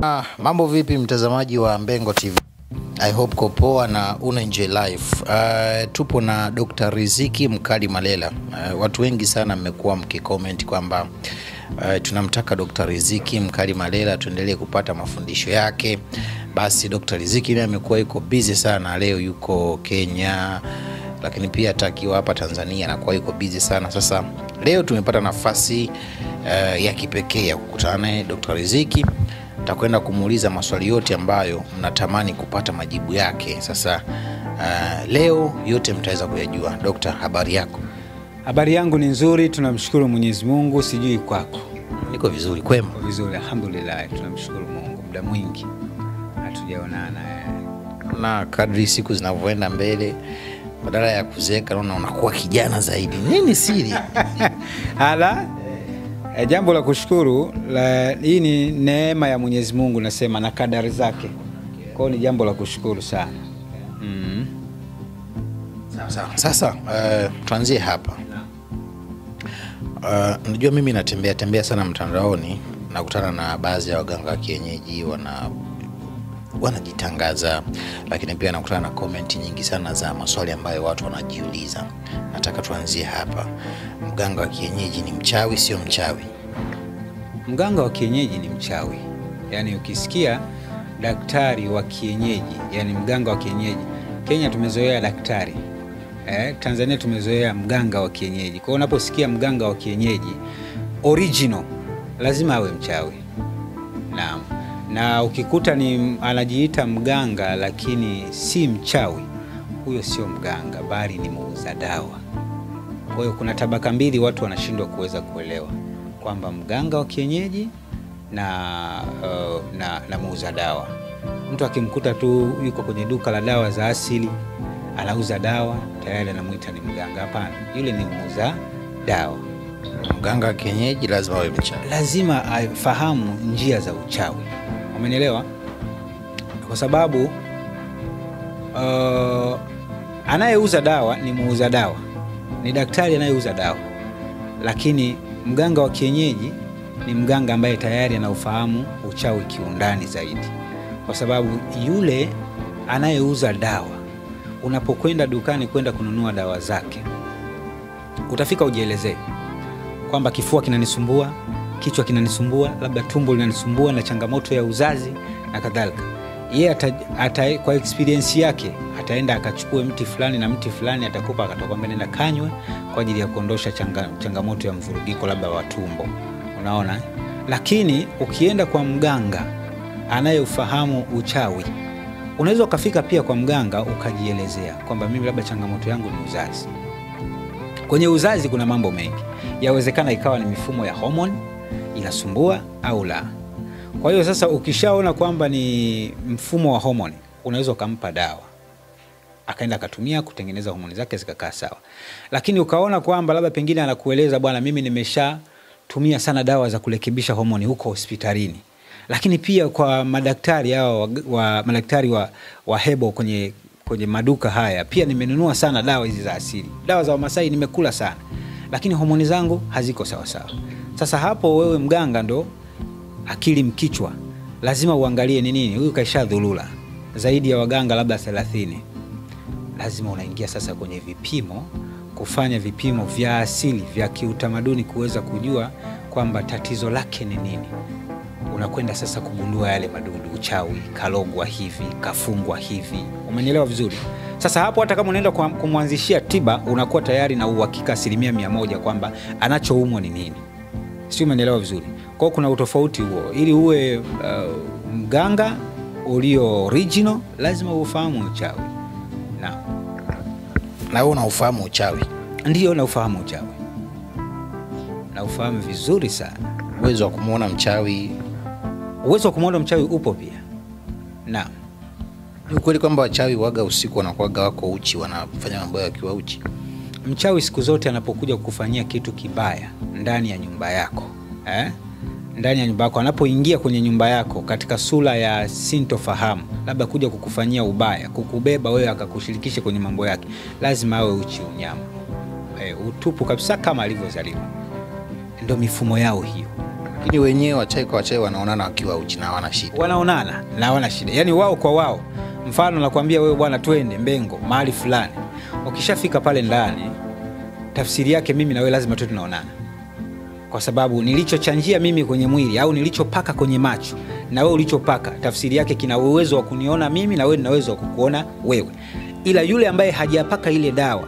bwana mambo vipi mtazamaji wa mbengo tv i hope ko poa na una enjoy life uh, tupo na dr riziki mkali malela uh, watu wengi sana mmekuwa mkicomment kwamba uh, tunamtaka dr riziki mkali malela tuendelee kupata mafundisho yake basi dr riziki naye amekuwa yuko busy sana leo yuko kenya lakini pia hata akiwa hapa tanzania anakuwa yuko busy sana sasa leo tumepata nafasi uh, ya kipekee ya kukutana naye dr riziki takwenda kumuuliza maswali yote ambayo mnatamani kupata majibu yake sasa uh, leo yote mtaweza kuyajua dokta habari yako Habari yangu ni nzuri, tunamshukuru Mwenyezi Mungu. Sijui kwako. niko vizuri kwema Kwa vizuri, alhamdulillah, tunamshukuru Mungu. Muda mwingi hatujaonana. eh. na kadri siku zinavyoenda mbele badala ya kuzeeka naona unakuwa kijana zaidi nini siri Ala, eh, jambo la kushukuru la, hii ni neema ya Mwenyezi Mungu nasema na kadari zake. Kwa hiyo ni jambo la kushukuru sana. Mm. sawa sawa sasa uh, tuanzie hapa uh, najua mimi natembea tembea sana mtandaoni nakutana na baadhi ya waganga wa kienyeji wana wanajitangaza lakini pia nakutana na komenti nyingi sana za maswali ambayo watu wanajiuliza nataka tuanzie hapa mganga wa kienyeji ni mchawi sio mchawi Mganga wa kienyeji ni mchawi, yaani ukisikia daktari wa kienyeji, yani mganga wa kienyeji, Kenya tumezoea daktari eh, Tanzania tumezoea mganga wa kienyeji. Kwa hiyo unaposikia mganga wa kienyeji original, lazima awe mchawi. Naam, na ukikuta ni anajiita mganga lakini si mchawi, huyo sio mganga, bali ni muuza dawa. Kwa hiyo kuna tabaka mbili watu wanashindwa kuweza kuelewa kwamba mganga wa kienyeji na, uh, na, na muuza dawa. Mtu akimkuta tu yuko kwenye duka la dawa za asili anauza dawa tayari anamwita ni mganga. Hapana, yule ni muuza dawa. mganga wa kienyeji lazima awe mchawi Lazima afahamu njia za uchawi, umenielewa? Kwa sababu uh, anayeuza dawa ni muuza dawa, ni daktari anayeuza dawa, lakini mganga wa kienyeji ni mganga ambaye tayari anaufahamu uchawi kiundani zaidi, kwa sababu yule anayeuza dawa, unapokwenda dukani kwenda kununua dawa zake, utafika ujielezee kwamba kifua kinanisumbua, kichwa kinanisumbua, labda tumbo linanisumbua na changamoto ya uzazi na kadhalika. Yeye ata, ata, kwa experience yake ataenda akachukue mti fulani na mti fulani atakupa, akatakwambia nenda kanywe kwa ajili ya kuondosha changa, changamoto ya mvurugiko labda wa tumbo, unaona. eh? Lakini ukienda kwa mganga anayeufahamu uchawi, unaweza ukafika pia kwa mganga ukajielezea kwamba mimi labda changamoto yangu ni uzazi kwenye uzazi kuna mambo mengi yawezekana ikawa ni mifumo ya homoni inasumbua au la kwa hiyo sasa ukishaona kwamba ni mfumo wa homoni unaweza ukampa dawa akaenda akatumia kutengeneza homoni zake zikakaa sawa lakini ukaona kwamba labda pengine anakueleza bwana mimi nimeshatumia sana dawa za kurekebisha homoni huko hospitalini lakini pia kwa madaktari hao wa, wa, madaktari wa, wa hebo kwenye kwenye maduka haya pia nimenunua sana dawa hizi za asili dawa za wamasai nimekula sana lakini homoni zangu haziko sawasawa sasa hapo wewe mganga ndo akili mkichwa lazima uangalie ni nini huyu kaisha dhulula zaidi ya waganga labda thelathini lazima unaingia sasa kwenye vipimo kufanya vipimo vya asili vya kiutamaduni kuweza kujua kwamba tatizo lake ni nini unakwenda sasa kugundua yale madudu uchawi kalogwa hivi kafungwa hivi umenielewa vizuri sasa hapo hata kama unaenda kwa- kumwanzishia tiba unakuwa tayari na uhakika asilimia mia moja kwamba anachoumwa ni nini si umenielewa vizuri kwao kuna utofauti huo ili uwe uh, mganga ulio original lazima ufahamu uchawi na na wewe unaufahamu uchawi ndio na ufahamu uchawi na ufahamu vizuri sana uwezo wa kumwona mchawi uwezo wa kumwona mchawi upo pia naam ni ukweli kwamba wachawi waga usiku wanakuwaga wako uchi wanafanya mambo yao wakiwa uchi mchawi siku zote anapokuja kukufanyia kitu kibaya ndani ya nyumba yako eh? ndani ya nyumba yako anapoingia kwenye nyumba yako katika sura ya sintofahamu labda kuja kukufanyia ubaya kukubeba wewe akakushirikisha kwenye mambo yake lazima awe uchi unyama e, utupu kabisa kama alivyozaliwa ndo mifumo yao hiyo lakini wenyewe wachai kwa wachai wanaonana wakiwa uchi na hawana shida wanaonana na hawana shida yaani wao kwa wao mfano nakwambia wewe bwana twende mbengo mahali fulani ukishafika pale ndani tafsiri yake mimi na wewe lazima tu tunaonana kwa sababu nilichochanjia mimi kwenye mwili au nilichopaka kwenye macho na wewe ulichopaka tafsiri yake kina uwezo wa kuniona mimi na wewe nina uwezo wa kukuona wewe ila yule ambaye hajapaka ile dawa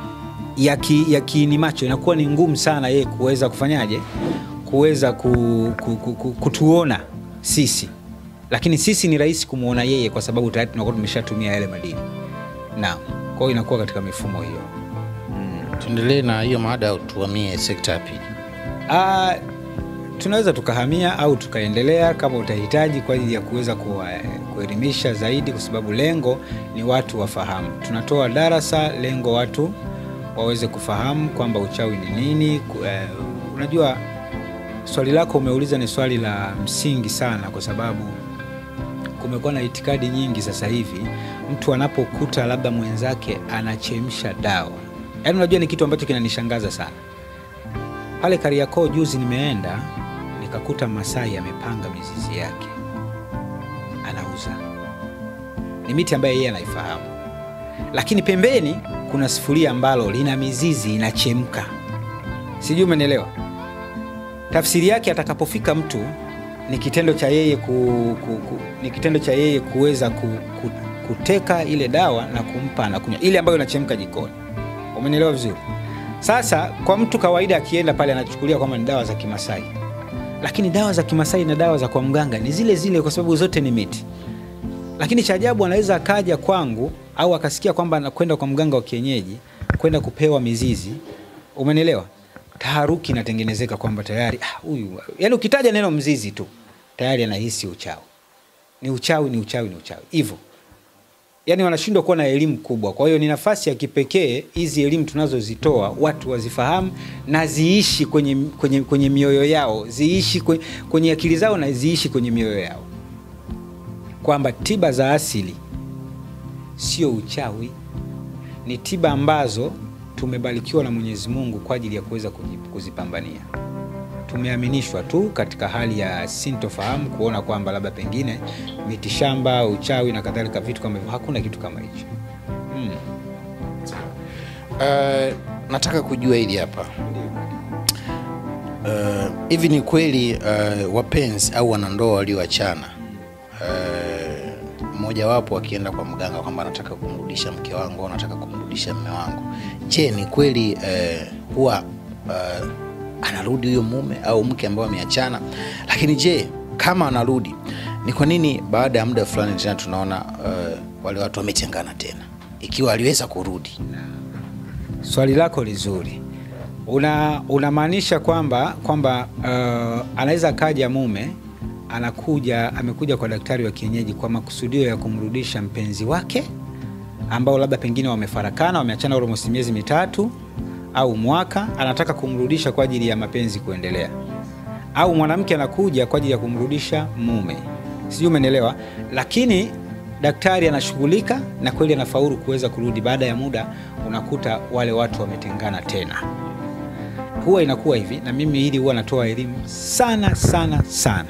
ya, ki, ya kiini macho inakuwa ni ngumu sana yeye kuweza kufanyaje kuweza ku, ku, ku, ku, kutuona sisi lakini sisi ni rahisi kumwona yeye kwa sababu tayari tunakuwa tumeshatumia yale madini naam kwa hiyo inakuwa katika mifumo hiyo tuendelee na hiyo mada au tuamie sekta ya pili Ah, tunaweza tukahamia au tukaendelea kama utahitaji kwa ajili ya kuweza kuwa- kuelimisha zaidi, kwa sababu lengo ni watu wafahamu. Tunatoa darasa, lengo watu waweze kufahamu kwamba uchawi ni nini. Ku- eh, Unajua, swali lako umeuliza ni swali la msingi sana, kwa sababu kumekuwa na itikadi nyingi sasa hivi. Mtu anapokuta labda mwenzake anachemsha dawa, yaani unajua ni kitu ambacho kinanishangaza sana pale Kariakoo juzi nimeenda nikakuta Masai amepanga mizizi yake anauza. Ni miti ambayo yeye anaifahamu, lakini pembeni kuna sufuria ambalo lina mizizi inachemka. Sijui umenielewa? Tafsiri yake atakapofika mtu ni kitendo cha yeye ku, ku, ku, ni kitendo cha yeye kuweza ku, ku, kuteka ile dawa na kumpa anakunywa ile ambayo inachemka jikoni. Umenielewa vizuri? Sasa kwa mtu kawaida akienda pale anachukulia kwamba ni dawa za Kimasai, lakini dawa za Kimasai na dawa za kwa mganga ni zile zile, kwa sababu zote ni miti. Lakini cha ajabu anaweza akaja kwangu au akasikia kwamba anakwenda kwa mganga wa kienyeji kwenda kupewa mizizi, umenielewa? Taharuki inatengenezeka kwamba tayari ah, huyu yani, ukitaja neno mzizi tu tayari anahisi uchawi. Ni uchawi, ni uchawi, ni uchawi hivyo yani wanashindwa kuwa na elimu kubwa. Kwa hiyo ni nafasi ya kipekee hizi elimu tunazozitoa watu wazifahamu na ziishi kwenye, kwenye, kwenye mioyo yao, ziishi kwenye, kwenye akili zao na ziishi kwenye mioyo yao, kwamba tiba za asili sio uchawi, ni tiba ambazo tumebarikiwa na Mwenyezi Mungu kwa ajili ya kuweza kuji- kuzipambania. Tumeaminishwa tu katika hali ya sintofahamu kuona kwamba labda pengine mitishamba, uchawi na kadhalika, vitu kama hivyo. Hakuna kitu kama hicho mm. Uh, nataka kujua hili hapa Uh, hivi ni kweli uh, wapenzi au wanandoa walioachana uh, mmojawapo akienda kwa mganga kwamba anataka kumrudisha mke wangu au anataka kumrudisha mme wangu, je, ni kweli uh, huwa uh, anarudi huyo mume au mke ambao ameachana? Lakini je, kama anarudi, ni kwa nini baada ya muda fulani tena tunaona uh, wale watu wametengana tena, ikiwa aliweza kurudi? Swali lako lizuri. Una unamaanisha kwamba kwamba uh, anaweza kaja mume anakuja amekuja kwa daktari wa kienyeji kwa makusudio ya kumrudisha mpenzi wake ambao labda pengine wamefarakana, wameachana almost miezi mitatu au mwaka, anataka kumrudisha kwa ajili ya mapenzi kuendelea, au mwanamke anakuja kwa ajili ya kumrudisha mume, sijui umenielewa. Lakini daktari anashughulika na kweli anafaulu kuweza kurudi. Baada ya muda, unakuta wale watu wametengana tena. Huwa inakuwa hivi, na mimi hili huwa natoa elimu sana sana sana.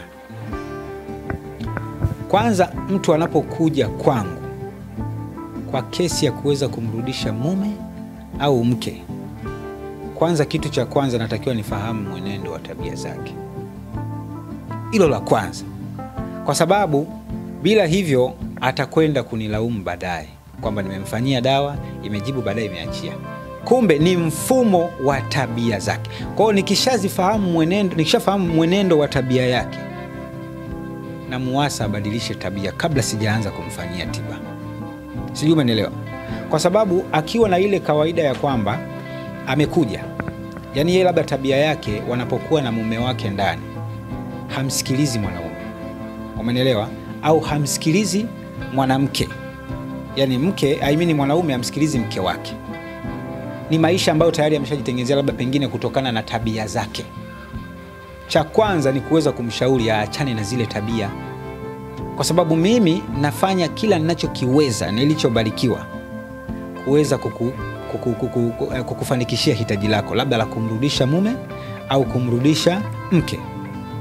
Kwanza, mtu anapokuja kwangu kwa kesi ya kuweza kumrudisha mume au mke, kwanza, kitu cha kwanza natakiwa nifahamu mwenendo wa tabia zake. Hilo la kwanza, kwa sababu bila hivyo atakwenda kunilaumu baadaye kwamba nimemfanyia dawa imejibu, baadaye imeachia. Kumbe ni mfumo wa tabia zake. Kwa hiyo nikishazifahamu mwenendo, nikishafahamu mwenendo wa tabia yake, na muwasa abadilishe tabia kabla sijaanza kumfanyia tiba. Sijui umenielewa? Kwa sababu akiwa na ile kawaida ya kwamba amekuja, yaani yeye labda tabia yake wanapokuwa na mume wake ndani, hamsikilizi mwanaume, umenielewa? Au hamsikilizi mwanamke, yaani mke I mean mwanaume hamsikilizi mke wake. Ni maisha ambayo tayari ameshajitengenezea labda pengine kutokana na tabia zake. Cha kwanza ni kuweza kumshauri aachane na zile tabia, kwa sababu mimi nafanya kila ninachokiweza nilichobarikiwa kuweza kuku, kuku, kuku, kuku, kukufanikishia hitaji lako labda la kumrudisha mume au kumrudisha mke.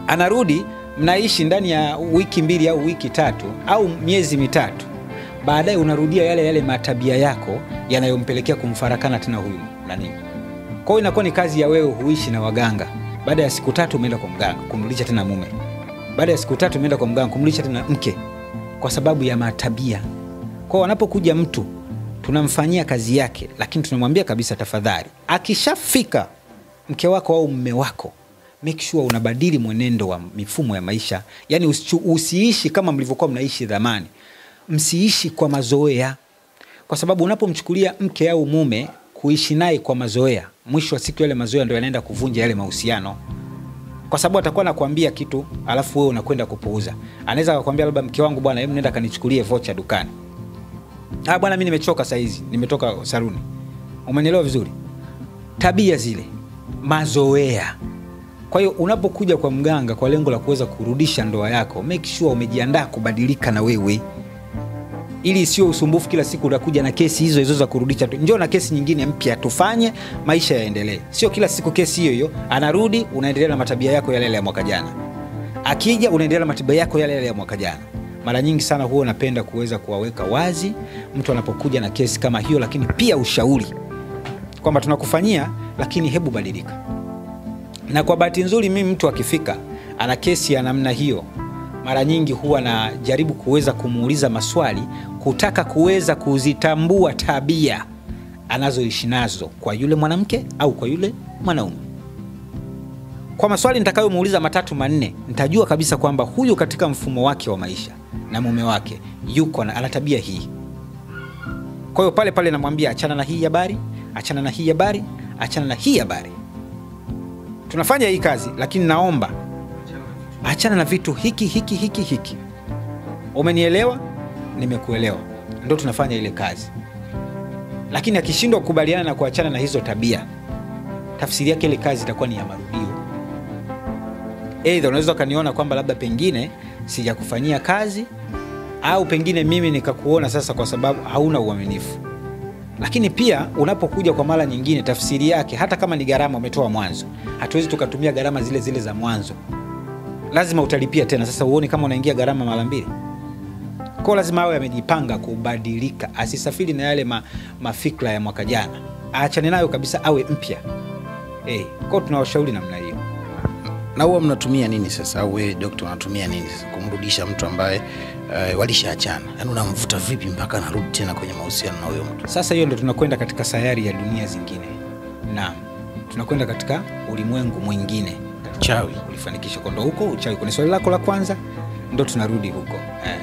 anarudi mnaishi ndani ya wiki mbili au wiki tatu au miezi mitatu baadaye unarudia yale yale matabia yako yanayompelekea kumfarakana tena huyu nani kwa hiyo inakuwa ni kazi ya wewe huishi na waganga baada ya siku tatu umeenda kwa mganga kumrudisha tena mume baada ya siku tatu umeenda kwa mganga kumrudisha tena mke kwa sababu ya matabia kwao wanapokuja mtu tunamfanyia kazi yake lakini tunamwambia kabisa tafadhali akishafika mke wako au mme wako make sure unabadili mwenendo wa mifumo ya maisha yaani usichu- usiishi kama mlivyokuwa mnaishi dhamani msiishi kwa mazoea kwa sababu unapomchukulia mke au mume kuishi naye kwa mazoea mwisho wa siku yale mazoea ndo yanaenda kuvunja yale mahusiano kwa sababu atakuwa anakuambia kitu alafu wewe unakwenda kupuuza anaweza akakwambia labda mke wangu bwana hebu nenda kanichukulie vocha dukani ah bwana mi nimechoka saizi nimetoka saruni umenielewa vizuri tabia zile mazoea kwa hiyo unapokuja kwa mganga kwa lengo la kuweza kurudisha ndoa yako make sure umejiandaa kubadilika na wewe ili sio usumbufu kila siku unakuja na kesi hizo hizo za kurudisha tu njoo na kesi nyingine mpya tufanye maisha yaendelee sio kila siku kesi hiyo hiyo anarudi unaendelea na matabia yako yale yale ya mwaka jana akija unaendelea na matabia yako yale yale ya mwaka jana mara nyingi sana huwa napenda kuweza kuwaweka wazi mtu anapokuja na kesi kama hiyo lakini pia ushauri kwamba tunakufanyia lakini hebu badilika na kwa bahati nzuri mimi mtu akifika ana kesi ya namna hiyo mara nyingi huwa najaribu kuweza kumuuliza maswali kutaka kuweza kuzitambua tabia anazoishi nazo kwa yule mwanamke au kwa yule mwanaume kwa maswali nitakayomuuliza matatu manne nitajua kabisa kwamba huyu katika mfumo wake wa maisha na mume wake yuko na ana tabia hii kwa hiyo pale pale namwambia achana na hii habari achana na hii habari achana na hii habari tunafanya hii kazi lakini naomba achana na vitu hiki hiki hiki hiki umenielewa nimekuelewa ndo tunafanya ile kazi lakini akishindwa kukubaliana na kuachana na hizo tabia tafsiri yake ile kazi itakuwa ni ya marudio eidha unaweza ukaniona kwamba labda pengine sijakufanyia kazi au pengine mimi nikakuona sasa kwa sababu hauna uaminifu lakini pia unapokuja kwa mara nyingine tafsiri yake hata kama ni gharama umetoa mwanzo hatuwezi tukatumia gharama zile zile za mwanzo lazima utalipia tena sasa uone kama unaingia gharama mara mbili kwao lazima awe amejipanga kubadilika asisafiri na yale ma, mafikra ya mwaka jana aachane nayo kabisa awe mpya hey, kwao tunawashauri namna hiyo na huwa mnatumia nini sasa au wewe dokta unatumia nini sasa kumrudisha mtu ambaye uh, walishaachana yaani unamvuta vipi mpaka anarudi tena kwenye mahusiano na huyo mtu sasa hiyo ndo tunakwenda katika sayari ya dunia zingine naam tunakwenda katika ulimwengu mwingine chawi ulifanikisha kondo huko uchawi kwenye swali lako la kwanza ndo tunarudi huko eh.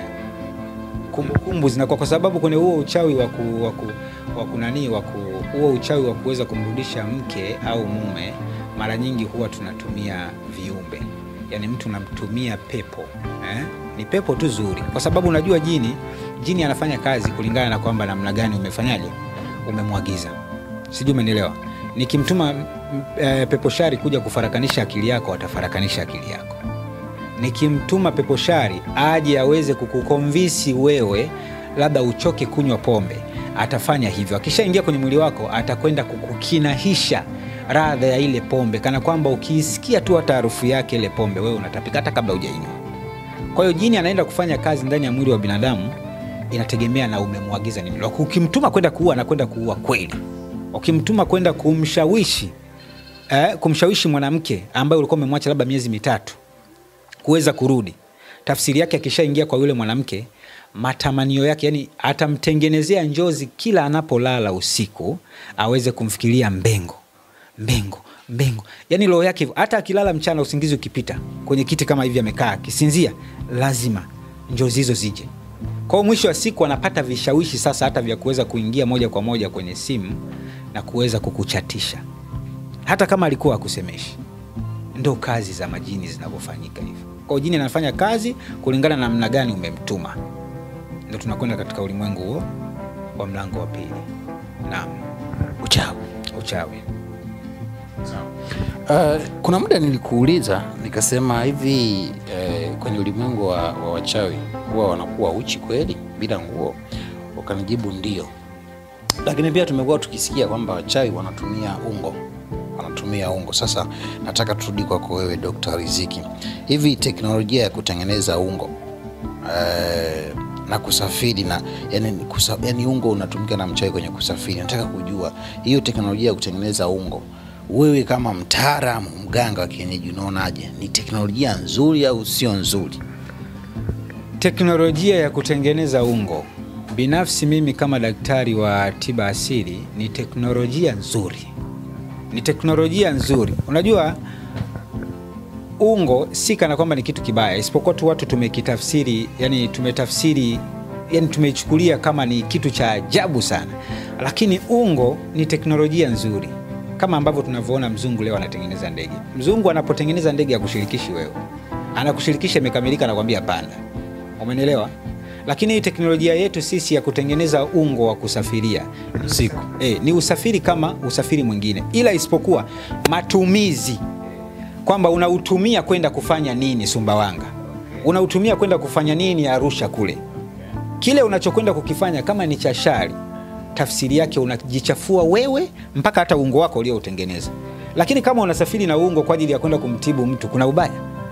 kumbukumbu zinakuwa kwa sababu kwenye huo uchawi wa ku- wa ku- wa kunanii wa ku- huo uchawi wa kuweza kumrudisha mke au mume mara nyingi huwa tunatumia viumbe yaani mtu unamtumia pepo eh? ni pepo tu zuri kwa sababu unajua jini jini anafanya kazi kulingana na kwamba namna gani umefanyaje umemwagiza sijui umenielewa nikimtuma m- e, pepo shari kuja kufarakanisha akili yako atafarakanisha akili yako nikimtuma pepo shari aje aweze kukukonvisi wewe labda uchoke kunywa pombe atafanya hivyo akishaingia kwenye mwili wako atakwenda kukukinahisha radha ya ile pombe kana kwamba ukiisikia tu hata harufu yake ile pombe wewe unatapika hata kabla hujainywa kwa hiyo jini anaenda kufanya kazi ndani ya mwili wa binadamu inategemea na umemwagiza nini Laki- ukimtuma kwenda kuua anakwenda kuua kweli ukimtuma kwenda kumshawishi eh, kumshawishi mwanamke ambaye ulikuwa umemwacha labda miezi mitatu kuweza kurudi tafsiri yake akishaingia kwa yule mwanamke matamanio yake yani atamtengenezea njozi kila anapolala usiku aweze kumfikiria mbengo mbengo mbengo yani roho yake hivyo hata akilala mchana usingizi ukipita kwenye kiti kama hivi amekaa akisinzia lazima njozi hizo zije kwao mwisho wa siku anapata vishawishi sasa hata vya kuweza kuingia moja kwa moja kwenye simu na kuweza kukuchatisha hata kama alikuwa akusemeshi ndo kazi za majini zinavyofanyika hivyo kwao jini anafanya kazi kulingana na namna gani umemtuma ndo tunakwenda katika ulimwengu huo wa mlango wa pili naam uchawi uchawi Uh, kuna muda nilikuuliza nikasema hivi uh, kwenye ulimwengu wa, wa wachawi huwa wanakuwa uchi kweli bila nguo? Ukanijibu ndio, lakini pia tumekuwa tukisikia kwamba wachawi wanatumia ungo wanatumia ungo. Sasa nataka turudi kwako wewe Dr. Riziki, hivi teknolojia ya kutengeneza ungo eh, na kusafiri na yani, kusa, yani ungo unatumika na mchawi kwenye kusafiri. Nataka kujua hiyo teknolojia ya kutengeneza ungo, wewe kama mtaalamu mganga wa kienyeji unaonaje, ni teknolojia nzuri au sio nzuri? Teknolojia ya kutengeneza ungo, binafsi mimi kama daktari wa tiba asili, ni teknolojia nzuri, ni teknolojia nzuri. Unajua ungo si kana kwamba ni kitu kibaya, isipokuwa tu watu tumekitafsiri, yani tumetafsiri, yani tumeichukulia kama ni kitu cha ajabu sana, lakini ungo ni teknolojia nzuri, kama ambavyo tunavyoona mzungu leo anatengeneza ndege. Mzungu anapotengeneza ndege akushirikishi wewe, anakushirikisha imekamilika, anakwambia panda. Umenielewa? Lakini hii teknolojia yetu sisi ya kutengeneza ungo wa kusafiria Siku e, ni usafiri kama usafiri mwingine, ila isipokuwa matumizi kwamba unautumia kwenda kufanya nini Sumbawanga, unautumia kwenda kufanya nini Arusha kule. Kile unachokwenda kukifanya kama ni cha shari, tafsiri yake unajichafua wewe mpaka hata ungo wako ulioutengeneza. Lakini kama unasafiri na ungo kwa ajili ya kwenda kumtibu mtu, kuna ubaya?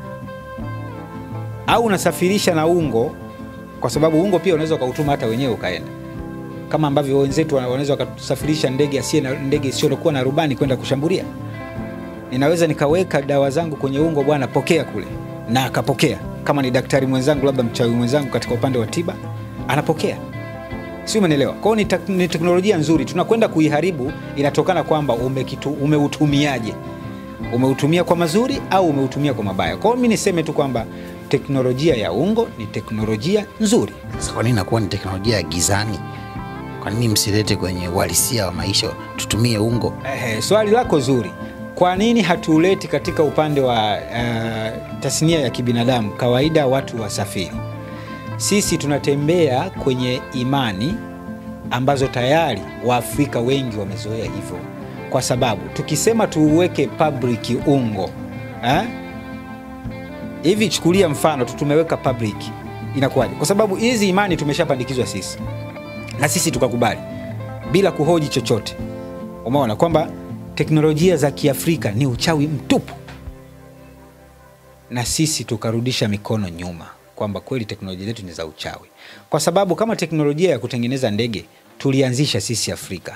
Au unasafirisha na ungo, kwa sababu ungo pia unaweza ukautuma hata wenyewe ukaenda, kama ambavyo wenzetu wanaweza wakasafirisha ndege asiye na ndege isiyokuwa na rubani kwenda kushambulia ninaweza nikaweka dawa zangu kwenye ungo, bwana, pokea kule, na akapokea. Kama ni daktari mwenzangu, labda mchawi mwenzangu katika upande wa tiba, anapokea, si umeelewa? Kwa hiyo ni, tek ni teknolojia nzuri, tunakwenda kuiharibu, inatokana kwamba umekitu, umeutumiaje, umeutumia kwa mazuri au umeutumia kwa mabaya. Kwa hiyo mi niseme tu kwamba teknolojia ya ungo ni teknolojia nzuri. Sasa kwa nini inakuwa ni teknolojia ya gizani? Kwa nini msilete kwenye uhalisia wa maisha, tutumie ungo? Ehe, swali lako zuri. Kwa nini hatuuleti katika upande wa uh, tasnia ya kibinadamu? Kawaida watu wasafiri, sisi tunatembea kwenye imani ambazo tayari Waafrika wengi wamezoea hivyo, kwa sababu tukisema tuuweke public ungo eh? hivi chukulia mfano tu tumeweka public, inakuwaje? Kwa sababu hizi imani tumeshapandikizwa sisi na sisi tukakubali bila kuhoji chochote. Umeona kwamba teknolojia za Kiafrika ni uchawi mtupu, na sisi tukarudisha mikono nyuma kwamba kweli teknolojia zetu ni za uchawi, kwa sababu kama teknolojia ya kutengeneza ndege tulianzisha sisi Afrika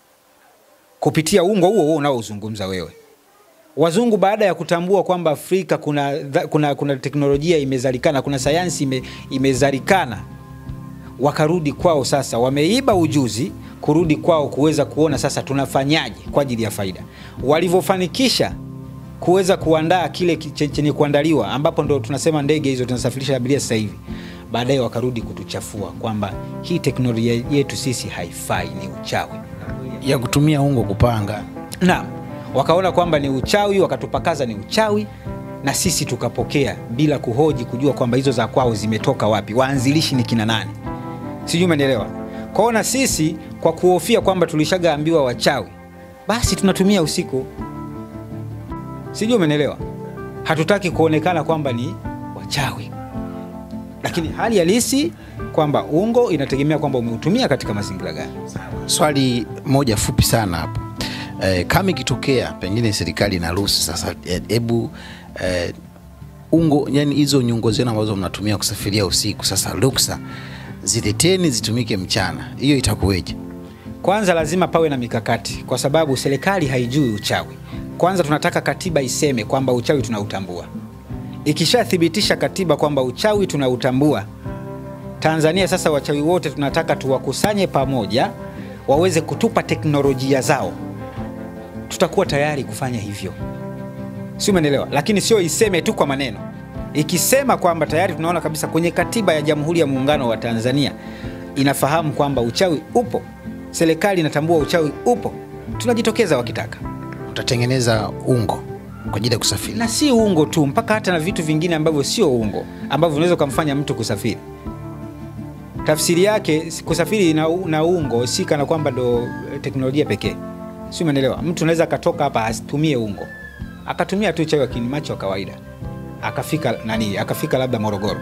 kupitia ungo huo huo unaozungumza wewe. Wazungu baada ya kutambua kwamba Afrika kuna, kuna, kuna teknolojia imezalikana, kuna sayansi ime, imezalikana, wakarudi kwao. Sasa wameiba ujuzi kurudi kwao kuweza kuona sasa tunafanyaje kwa ajili ya faida. Walivyofanikisha kuweza kuandaa kile chenye kuandaliwa, ambapo ndo tunasema ndege hizo tunasafirisha abiria sasa hivi, baadaye wakarudi kutuchafua kwamba hii teknolojia yetu sisi haifai, ni uchawi ya kutumia ungo kupanga. Naam, wakaona kwamba ni uchawi, wakatupakaza ni uchawi, na sisi tukapokea bila kuhoji, kujua kwamba hizo za kwao zimetoka wapi, waanzilishi ni kina nani, sijui umenielewa. Kwao na sisi kwa kuhofia kwamba tulishagaambiwa wachawi, basi tunatumia usiku, sijui umenielewa. Hatutaki kuonekana kwamba ni wachawi, lakini hali halisi kwamba ungo inategemea kwamba umeutumia katika mazingira gani. Swali moja fupi sana hapo e, kama ikitokea pengine serikali inaruhusu sasa, hebu e, ungo, yani hizo nyungo zenu ambazo mnatumia kusafiria usiku, sasa ruksa zileteni zitumike mchana, hiyo itakuweje? Kwanza lazima pawe na mikakati, kwa sababu serikali haijui uchawi. Kwanza tunataka katiba iseme kwamba uchawi tunautambua. Ikishathibitisha katiba kwamba uchawi tunautambua, Tanzania sasa wachawi wote tunataka tuwakusanye pamoja, waweze kutupa teknolojia zao, tutakuwa tayari kufanya hivyo, si umeelewa? Lakini sio iseme tu kwa maneno. Ikisema kwamba tayari tunaona kabisa kwenye katiba ya Jamhuri ya Muungano wa Tanzania inafahamu kwamba uchawi upo, serikali inatambua uchawi upo, tunajitokeza wakitaka. Utatengeneza ungo kwa ajili ya kusafiri, na si ungo tu, mpaka hata na vitu vingine ambavyo sio ungo ambavyo unaweza ukamfanya mtu kusafiri. Tafsiri yake kusafiri na, na ungo si kana kwamba ndo teknolojia pekee, si umeelewa? Mtu anaweza akatoka hapa asitumie ungo, akatumia tu uchawi wa kinimacho wa kawaida akafika nani, akafika labda Morogoro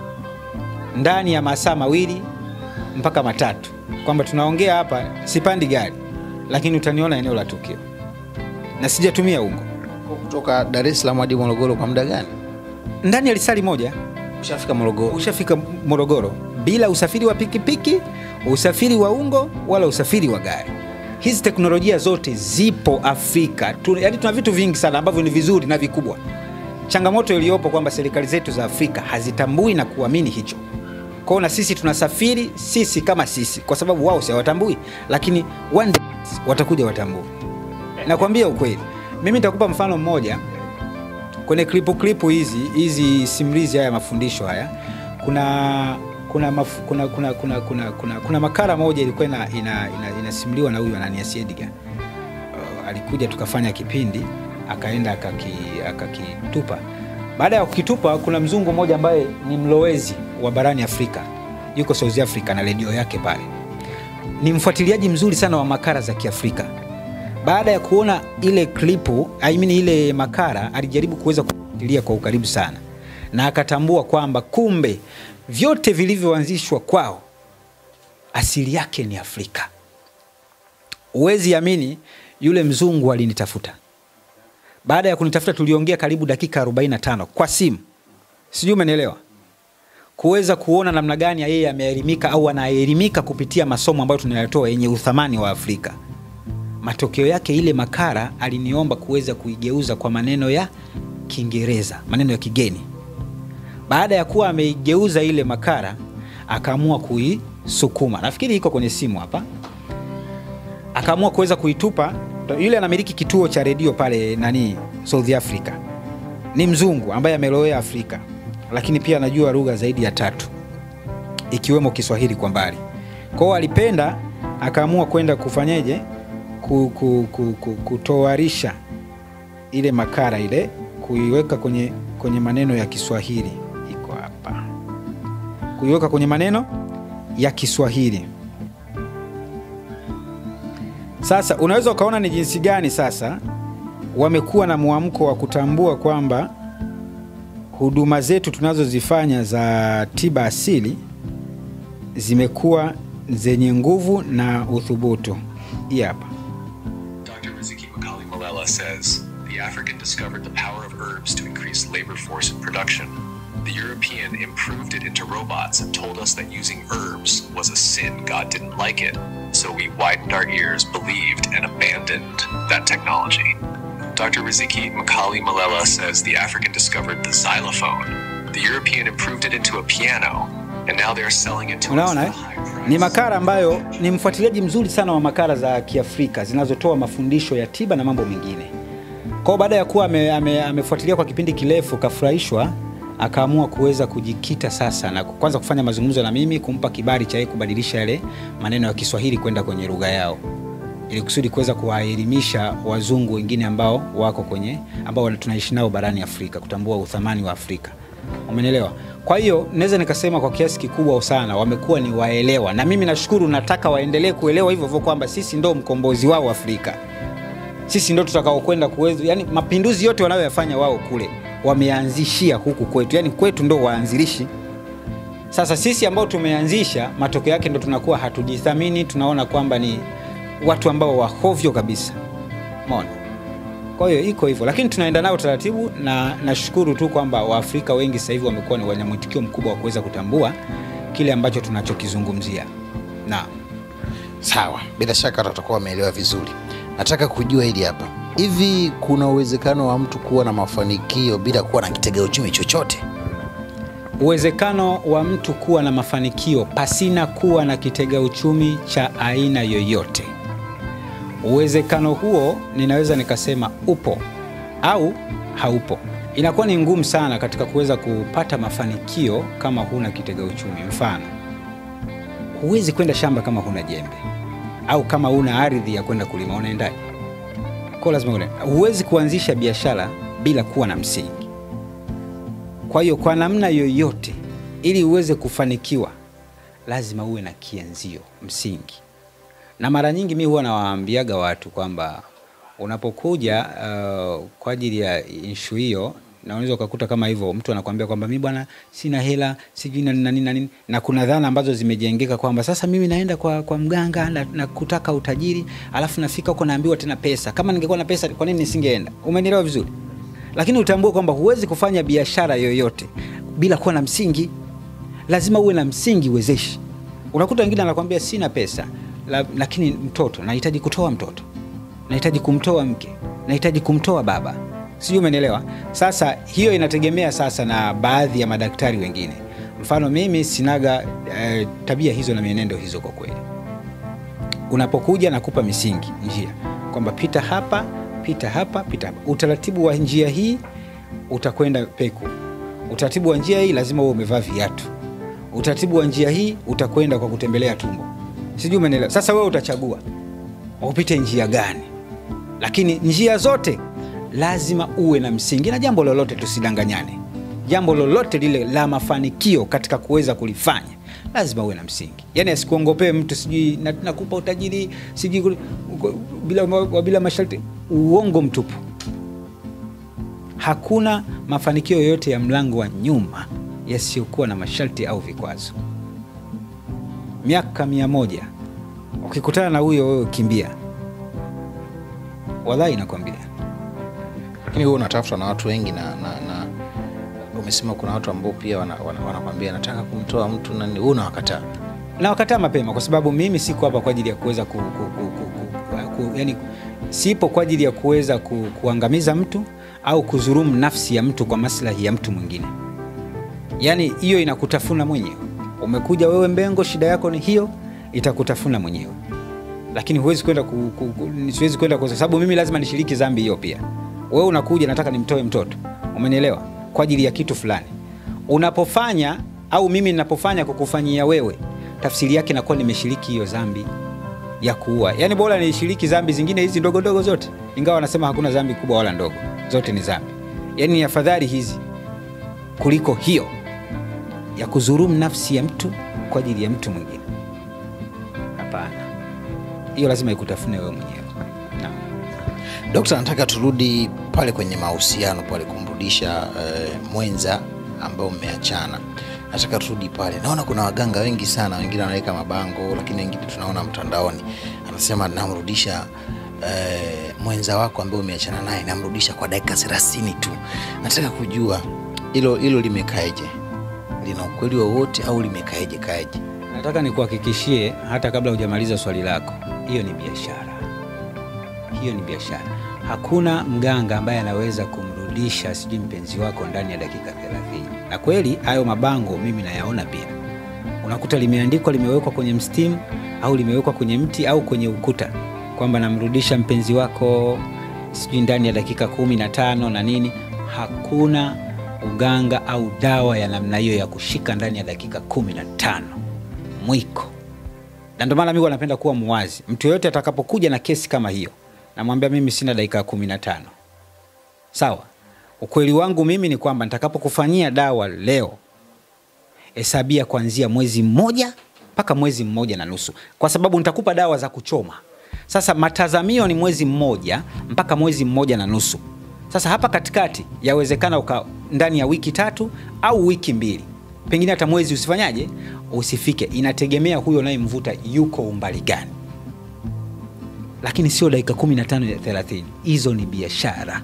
ndani ya masaa mawili mpaka matatu, kwamba tunaongea hapa, sipandi gari, lakini utaniona eneo la tukio. na sijatumia ungo kutoka Dar es Salaam hadi Morogoro kwa muda gani? ndani ya lisali moja Ushafika Morogoro? ushafika Morogoro bila usafiri wa pikipiki, usafiri wa ungo wala usafiri wa gari. Hizi teknolojia zote zipo Afrika tu, yani tuna vitu vingi sana ambavyo ni vizuri na vikubwa. Changamoto iliyopo kwamba serikali zetu za Afrika hazitambui na kuamini hicho. Kwa hiyo na sisi tunasafiri sisi kama sisi, kwa sababu wao si hawatambui, lakini one day watakuja watambue. Nakwambia ukweli, mimi nitakupa mfano mmoja kwenye klipu klipu hizi hizi simulizi haya mafundisho haya kuna kuna, maf, kuna, kuna, kuna, kuna, kuna, kuna makala moja ilikuwa ina, ina, ina, inasimuliwa na huyu Ananias Edgar. Uh, alikuja tukafanya kipindi akaenda akaki- akakitupa. Baada ya kukitupa, kuna mzungu mmoja ambaye ni mlowezi wa barani Afrika, yuko South Africa na redio yake pale, ni mfuatiliaji mzuri sana wa makala za Kiafrika baada ya kuona ile klipu I mean ile makara alijaribu kuweza kufuatilia kwa ukaribu sana na akatambua kwamba kumbe vyote vilivyoanzishwa kwao asili yake ni Afrika. Huwezi amini, yule mzungu alinitafuta. Baada ya kunitafuta, tuliongea karibu dakika 45 kwa simu, sijui umenielewa, kuweza kuona namna gani yeye ameelimika au anaelimika kupitia masomo ambayo tunayatoa yenye uthamani wa Afrika matokeo yake ile makara aliniomba kuweza kuigeuza kwa maneno ya Kiingereza, maneno ya kigeni. Baada ya kuwa ameigeuza ile makara, akaamua kuisukuma, nafikiri iko kwenye simu hapa, akaamua kuweza kuitupa. Yule anamiliki kituo cha redio pale nani, South Africa, ni mzungu ambaye amelowea Afrika, lakini pia anajua lugha zaidi ya tatu ikiwemo Kiswahili kwa mbali. Kwa hiyo alipenda, akaamua kwenda kufanyeje ku, ku, ku, ku, kutoarisha ile makara ile kuiweka kwenye, kwenye maneno ya Kiswahili. Iko hapa, kuiweka kwenye maneno ya Kiswahili. Sasa unaweza ukaona ni jinsi gani sasa wamekuwa na mwamko wa kutambua kwamba huduma zetu tunazozifanya za tiba asili zimekuwa zenye nguvu na uthubutu. Hii hapa Dr. Riziki Makali Malala says the African discovered the power of herbs to increase labor force and production. The European improved it into robots and told us that using herbs was a sin. God didn't like it. So we widened our ears, believed, and abandoned that technology. Dr. Riziki Makali Malala says the African discovered the xylophone. The European improved it into a piano, and now they're selling it to us Unaona at eh? a high price. Ni makala ambayo ni mfuatiliaji mzuri sana wa makala za Kiafrika zinazotoa mafundisho ya tiba na mambo mengine. Kwa hiyo baada ya kuwa ame, ame, amefuatilia kwa kipindi kirefu, kafurahishwa, akaamua kuweza kujikita sasa na kwanza kufanya mazungumzo na mimi, kumpa kibali cha yeye kubadilisha yale maneno ya Kiswahili kwenda kwenye lugha yao ili kusudi kuweza kuwaelimisha wazungu wengine ambao wako kwenye ambao tunaishi nao barani Afrika, kutambua uthamani wa Afrika. Umenielewa? Kwa hiyo naweza nikasema kwa kiasi kikubwa sana wamekuwa ni waelewa, na mimi nashukuru, nataka waendelee kuelewa hivyo hivyo kwamba sisi ndo mkombozi wao Afrika, sisi ndo tutakaokwenda kuweza, yani mapinduzi yote wanayoyafanya wao kule wameanzishia huku kwetu, yani kwetu ndo waanzilishi. Sasa sisi ambao tumeanzisha, matokeo yake ndo tunakuwa hatujithamini, tunaona kwamba ni watu ambao wahovyo kabisa. Umeona? Kwa hiyo iko hivyo, lakini tunaenda nao taratibu, na nashukuru tu kwamba Waafrika wengi sasa hivi wamekuwa ni wenye mwitikio mkubwa wa kuweza kutambua kile ambacho tunachokizungumzia. Naam. Sawa, bila shaka watakuwa wameelewa vizuri. Nataka kujua hili hapa, hivi kuna uwezekano wa mtu kuwa na mafanikio bila kuwa na kitega uchumi chochote? Uwezekano wa mtu kuwa na mafanikio pasina kuwa na kitega uchumi cha aina yoyote, uwezekano huo ninaweza nikasema upo au haupo. Inakuwa ni ngumu sana katika kuweza kupata mafanikio kama huna kitega uchumi. Mfano, huwezi kwenda shamba kama huna jembe au kama huna ardhi ya kwenda kulima, unaendaje? Kwa lazima ule. Huwezi kuanzisha biashara bila kuwa na msingi. Kwa hiyo kwa namna yoyote, ili uweze kufanikiwa, lazima uwe na kianzio, msingi. Na mara nyingi mi huwa nawaambiaga watu kwamba unapokuja uh, kwa ajili ya inshu hiyo, na unaweza ukakuta kama hivyo mtu anakwambia kwamba mi bwana sina hela sijui na nini na nini na nini na kuna dhana ambazo zimejengeka kwamba sasa mimi naenda kwa, kwa mganga na, na kutaka utajiri alafu nafika huko naambiwa tena pesa kama ningekuwa na pesa kwa nini nisingeenda umenielewa vizuri lakini utambue kwamba huwezi kufanya biashara yoyote bila kuwa na msingi lazima uwe na msingi wezeshi unakuta wengine anakwambia sina pesa la, lakini mtoto nahitaji kutoa mtoto nahitaji kumtoa mke nahitaji kumtoa baba sijui umenielewa sasa hiyo inategemea sasa na baadhi ya madaktari wengine mfano mimi sinaga eh, tabia hizo na mienendo hizo kwa kweli unapokuja nakupa misingi njia kwamba pita hapa pita hapa pita hapa utaratibu wa njia hii utakwenda peku utaratibu wa njia hii lazima uwe umevaa viatu utaratibu wa njia hii utakwenda kwa kutembelea tumbo sijui umenielewa sasa wewe utachagua upite njia gani lakini njia zote lazima uwe na msingi na jambo lolote tusidanganyane jambo lolote lile la mafanikio katika kuweza kulifanya lazima uwe na msingi yaani asikuongopee mtu sijui na- nakupa utajiri sijui kuli- uko- bila, wa- bila masharti uongo mtupu hakuna mafanikio yoyote ya mlango wa nyuma yasiyokuwa na masharti au vikwazo miaka mia moja ukikutana na huyo wewe kimbia wallahi nakwambia lakini huo unatafutwa na watu wengi na, na, na umesema kuna watu ambao pia wanakwambia wana, wanakwambia nataka kumtoa mtu nani huu unawakataa na wakataa mapema kwa sababu mimi siko hapa kwa ajili ya kuweza ku, ku, ku, ku, ku, ku, yani, sipo kwa ajili ya kuweza ku, kuangamiza mtu au kuzurumu nafsi ya mtu kwa maslahi ya mtu mwingine yaani hiyo inakutafuna mwenyewe umekuja wewe mbengo shida yako ni hiyo itakutafuna mwenyewe lakini huwezi kwenda ku, ku, ku, siwezi kwenda kwa sababu mimi lazima nishiriki dhambi hiyo pia wewe unakuja nataka nimtoe mtoto umenielewa kwa ajili ya kitu fulani unapofanya au mimi ninapofanya kukufanyia wewe tafsiri yake inakuwa nimeshiriki hiyo dhambi ya kuua yaani bora nishiriki dhambi zingine hizi ndogo ndogo zote ingawa wanasema hakuna dhambi kubwa wala ndogo zote ni dhambi yaani ni afadhali hizi kuliko hiyo ya kuzurumu nafsi ya mtu kwa ajili ya mtu mwingine hapana hiyo lazima ikutafune wewe mwenyewe Naam. dokta nataka turudi pale kwenye mahusiano pale kumrudisha eh, mwenza ambao mmeachana nataka turudi pale naona kuna waganga wengi sana wengine wanaweka mabango lakini wengine tunaona mtandaoni anasema namrudisha eh, mwenza wako ambaye umeachana naye namrudisha kwa dakika thelathini tu nataka kujua hilo hilo limekaeje lina ukweli wowote au limekaeje kaeje nataka nikuhakikishie hata kabla hujamaliza swali lako hiyo ni biashara hiyo ni biashara hakuna mganga ambaye anaweza kumrudisha sijui mpenzi wako ndani ya dakika 30 na kweli hayo mabango mimi nayaona pia unakuta limeandikwa limewekwa kwenye mstimu au limewekwa kwenye mti au kwenye ukuta kwamba namrudisha mpenzi wako sijui ndani ya dakika kumi na tano na nini hakuna uganga au dawa ya namna hiyo ya kushika ndani ya dakika kumi na tano mwiko na ndio maana mi huwa napenda kuwa muwazi mtu yoyote atakapokuja na kesi kama hiyo namwambia mimi sina dakika kumi na tano sawa ukweli wangu mimi ni kwamba nitakapokufanyia dawa leo hesabia kuanzia mwezi mmoja mpaka mwezi mmoja na nusu kwa sababu nitakupa dawa za kuchoma sasa matazamio ni mwezi mmoja mpaka mwezi mmoja na nusu sasa hapa katikati yawezekana uka ndani ya wiki tatu au wiki mbili pengine hata mwezi usifanyaje usifike inategemea huyo unayemvuta yuko umbali gani lakini sio dakika 15 ya 30 hizo ni biashara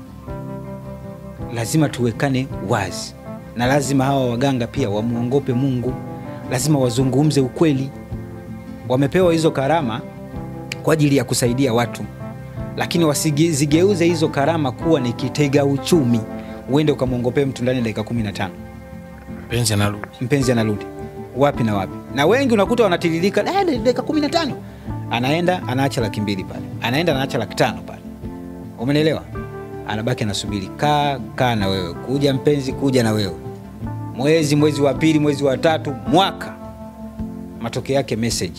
lazima tuwekane wazi na lazima hawa waganga pia wamwongope mungu lazima wazungumze ukweli wamepewa hizo karama kwa ajili ya kusaidia watu lakini wasizigeuze hizo karama kuwa ni kitega uchumi uende ukamwongopee mtu ndani ya dakika 15 mpenzi anarudi mpenzi anarudi wapi na wapi na wengi unakuta wanatiririka "Eh, dakika kumi na tano anaenda anaacha laki mbili pale anaenda anaacha laki tano pale umenielewa anabaki anasubiri kaa kaa na wewe kuja mpenzi kuja na wewe mwezi mwezi wa pili mwezi wa tatu mwaka matokeo yake message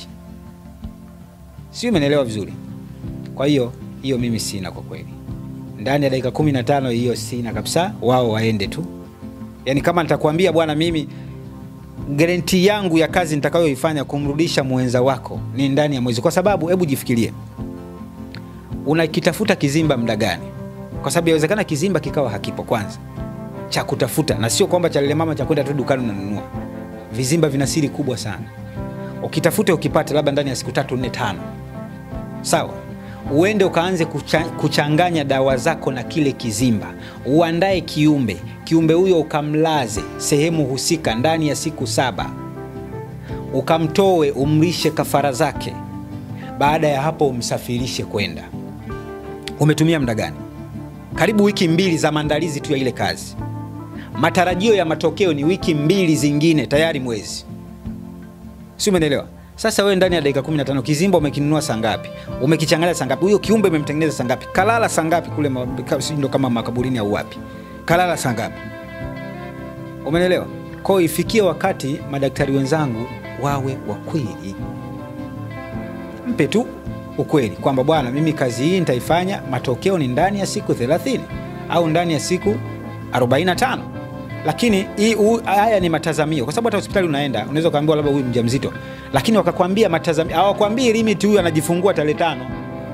sio umenielewa vizuri kwa hiyo hiyo mimi sina kwa kweli ndani ya dakika kumi na tano hiyo sina kabisa wao waende tu yaani kama nitakwambia bwana mimi garanti yangu ya kazi nitakayoifanya kumrudisha mwenza wako ni ndani ya mwezi kwa sababu hebu jifikirie unakitafuta kizimba muda gani kwa sababu yawezekana kizimba kikawa hakipo kwanza cha kutafuta na sio kwamba cha lile mama cha kwenda tu dukani unanunua vizimba vina siri kubwa sana ukitafuta ukipata labda ndani ya siku tatu nne tano sawa uende ukaanze kucha, kuchanganya dawa zako na kile kizimba uandae kiumbe kiumbe huyo ukamlaze sehemu husika ndani ya siku saba ukamtoe umlishe kafara zake baada ya hapo umsafirishe kwenda umetumia muda gani karibu wiki mbili za maandalizi tu ya ile kazi matarajio ya matokeo ni wiki mbili zingine tayari mwezi si umeelewa sasa wewe ndani ya dakika 15 kizimba umekinunua saa ngapi umekichanganya saa ngapi huyo kiumbe umemtengeneza saa ngapi kalala saa ngapi kule ma- ka- sijui ndo kama makaburini au wapi kalala saa ngapi umenelewa kwao ifikie wakati madaktari wenzangu wawe wa kweli mpe tu ukweli kwamba bwana mimi kazi hii nitaifanya matokeo ni ndani ya siku 30 au ndani ya siku 45 lakini hii- hu- haya ni matazamio kwa sababu hata hospitali unaenda unaweza ukaambiwa labda huyu mjamzito lakini wakakwambia matazamio hawakwambii limit huyu anajifungua tarehe tano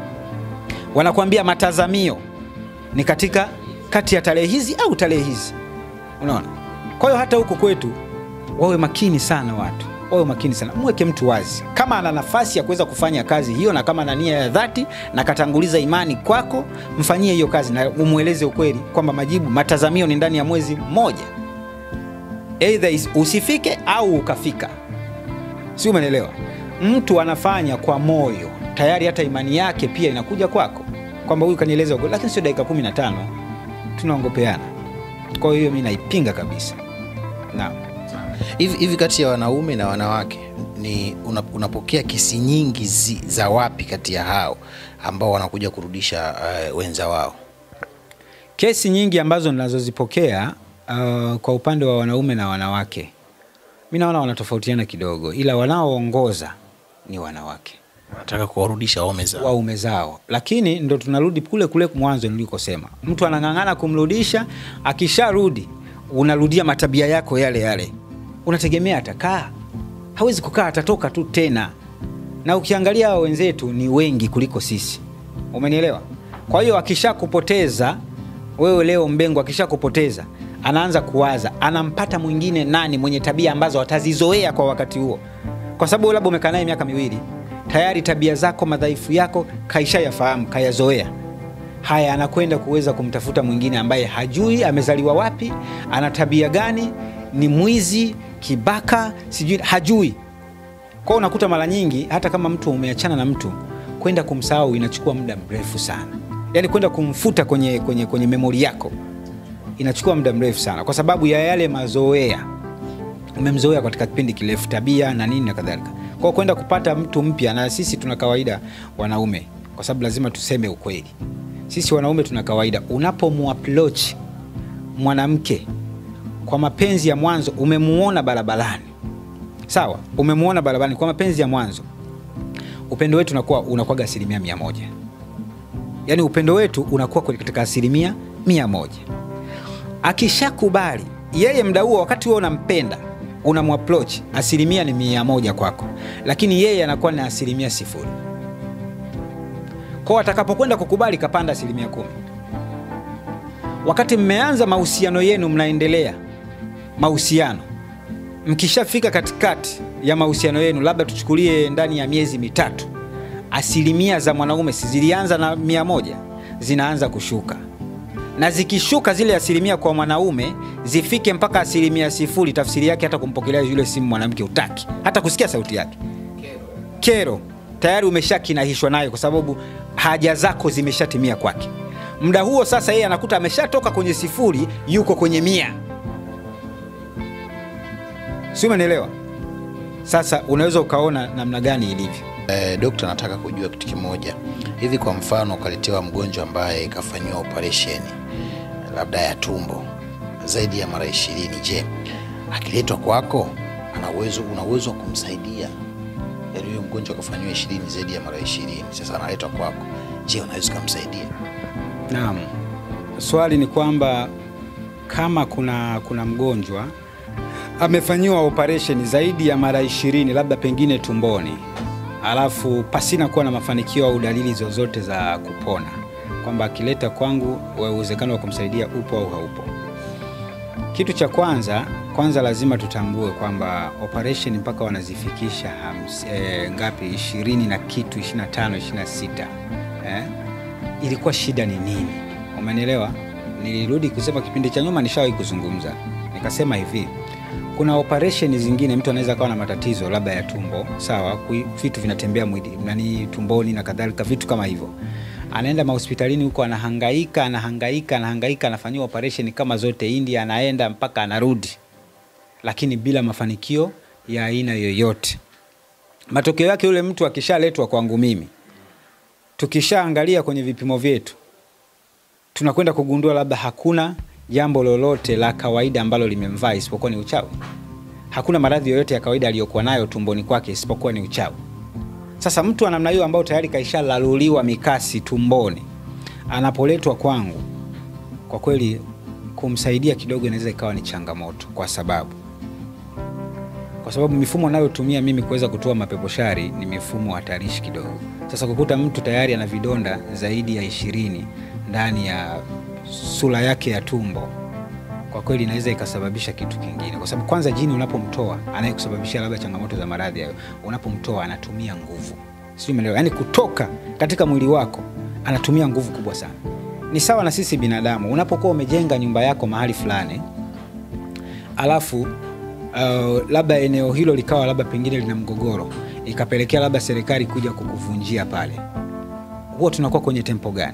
wanakwambia matazamio ni katika kati ya tarehe hizi au tarehe hizi unaona kwa hiyo hata huko kwetu wawe makini sana watu wawe makini sana mweke mtu wazi kama ana nafasi ya kuweza kufanya kazi hiyo na kama ana nia ya dhati na katanguliza imani kwako mfanyie hiyo kazi na umweleze ukweli kwamba majibu matazamio ni ndani ya mwezi mmoja eidha is- usifike au ukafika si umenelewa mtu anafanya kwa moyo tayari hata imani yake pia inakuja kwako kwamba huyu kanieleza ukweli lakini sio dakika 15 tunaongopeana kwa hiyo mi naipinga kabisa naam hivi hivi kati ya wanaume na wanawake ni una, unapokea kesi nyingi zi, za wapi kati ya hao ambao wanakuja kurudisha uh, wenza wao kesi nyingi ambazo ninazozipokea uh, kwa upande wa wanaume na wanawake mi naona wanatofautiana kidogo ila wanaoongoza ni wanawake wanataka kuwarudisha waume zao waume zao lakini ndo tunarudi kule kule mwanzo nilikosema mtu anang'ang'ana kumrudisha akisharudi unarudia matabia yako yale yale unategemea atakaa hawezi kukaa atatoka tu tena na ukiangalia hawa wenzetu ni wengi kuliko sisi umenielewa kwa hiyo akishakupoteza wewe leo mbengo akishakupoteza anaanza kuwaza anampata mwingine nani mwenye tabia ambazo atazizoea kwa wakati huo kwa sababu labda umekaa naye miaka miwili tayari tabia zako madhaifu yako kaishayafahamu kayazoea haya anakwenda kuweza kumtafuta mwingine ambaye hajui amezaliwa wapi ana tabia gani ni mwizi kibaka sijui hajui kwao unakuta mara nyingi hata kama mtu umeachana na mtu kwenda kumsahau inachukua muda mrefu sana yaani kwenda kumfuta kwenye, kwenye, kwenye memori yako inachukua muda mrefu sana kwa sababu ya yale mazoea umemzoea katika kipindi kirefu tabia na nini na kadhalika kwao kwenda kupata mtu mpya na sisi tuna kawaida wanaume kwa sababu lazima tuseme ukweli sisi wanaume tuna kawaida unapomuapproach mwanamke kwa mapenzi ya mwanzo umemuona barabarani sawa umemuona barabarani kwa mapenzi ya mwanzo upendo wetu unakuwa unakuwaga asilimia mia moja yaani upendo wetu unakuwa kwenye- katika asilimia mia moja akishakubali yeye mda huo wakati huo unampenda unamapproach asilimia ni mia moja kwako lakini yeye anakuwa na asilimia sifuri kwao atakapokwenda kukubali kapanda asilimia kumi wakati mmeanza mahusiano yenu mnaendelea mahusiano mkishafika katikati ya mahusiano yenu labda tuchukulie ndani ya miezi mitatu asilimia za mwanaume si zilianza na mia moja zinaanza kushuka na zikishuka zile asilimia kwa mwanaume zifike mpaka asilimia sifuri tafsiri yake hata kumpokelea yule simu mwanamke utaki hata kusikia sauti yake kero tayari umeshakinahishwa nayo kwa sababu haja zako zimeshatimia kwake muda huo sasa yeye anakuta ameshatoka kwenye sifuri yuko kwenye mia si umenielewa sasa unaweza ukaona namna gani ilivyo Eh, dokta nataka kujua kitu kimoja hivi kwa mfano ukaletewa mgonjwa ambaye kafanyiwa operesheni labda ya tumbo zaidi ya mara ishirini je akiletwa kwako ana uwezo una uwezo wa kumsaidia yaani huyo mgonjwa akafanyiwa ishirini zaidi ya mara ishirini sasa analetwa kwako je unaweza ukamsaidia Naam, swali ni kwamba kama kuna kuna mgonjwa amefanyiwa operation zaidi ya mara ishirini labda pengine tumboni, alafu pasina kuwa na mafanikio au dalili zozote za kupona, kwamba akileta kwangu wa- uwezekano wa kumsaidia upo au haupo? Kitu cha kwanza kwanza lazima tutambue kwamba operation mpaka wanazifikisha hams, eh, ngapi ishirini na kitu 25 26 eh? Ilikuwa shida ni nini? Umenielewa? Nilirudi kusema kipindi cha nyuma nishawahi kuzungumza nikasema hivi, kuna operation zingine mtu anaweza kawa na matatizo labda ya tumbo, sawa, kui- vitu vinatembea mwili nani tumboni na kadhalika, vitu kama hivyo anaenda mahospitalini huko anahangaika anahangaika anahangaika anafanyiwa operation kama zote India, anaenda mpaka anarudi, lakini bila mafanikio ya aina yoyote. Matokeo yake yule mtu akishaletwa kwangu mimi, tukishaangalia kwenye vipimo vyetu, tunakwenda kugundua labda hakuna jambo lolote la kawaida ambalo limemvaa isipokuwa ni uchawi. Hakuna maradhi yoyote ya kawaida aliyokuwa nayo tumboni kwake isipokuwa ni uchawi. Sasa mtu wa namna hiyo ambao tayari kaishalaluliwa mikasi tumboni, anapoletwa kwangu, kwa kweli kumsaidia kidogo inaweza ikawa ni changamoto, kwa sababu kwa sababu mifumo nayotumia mimi kuweza kutoa mapepo shari ni mifumo hatarishi kidogo. Sasa kukuta mtu tayari ana vidonda zaidi ya ishirini ndani ya sura yake ya tumbo, kwa kweli inaweza ikasababisha kitu kingine, kwa sababu kwanza jini unapomtoa anayekusababishia labda changamoto za maradhi hayo, unapomtoa anatumia nguvu, sio umeelewa? Yani kutoka katika mwili wako anatumia nguvu kubwa sana. Ni sawa na sisi binadamu, unapokuwa umejenga nyumba yako mahali fulani alafu uh, labda eneo hilo likawa labda pengine lina mgogoro, ikapelekea labda serikali kuja kukuvunjia pale, huwa tunakuwa kwenye tempo gani?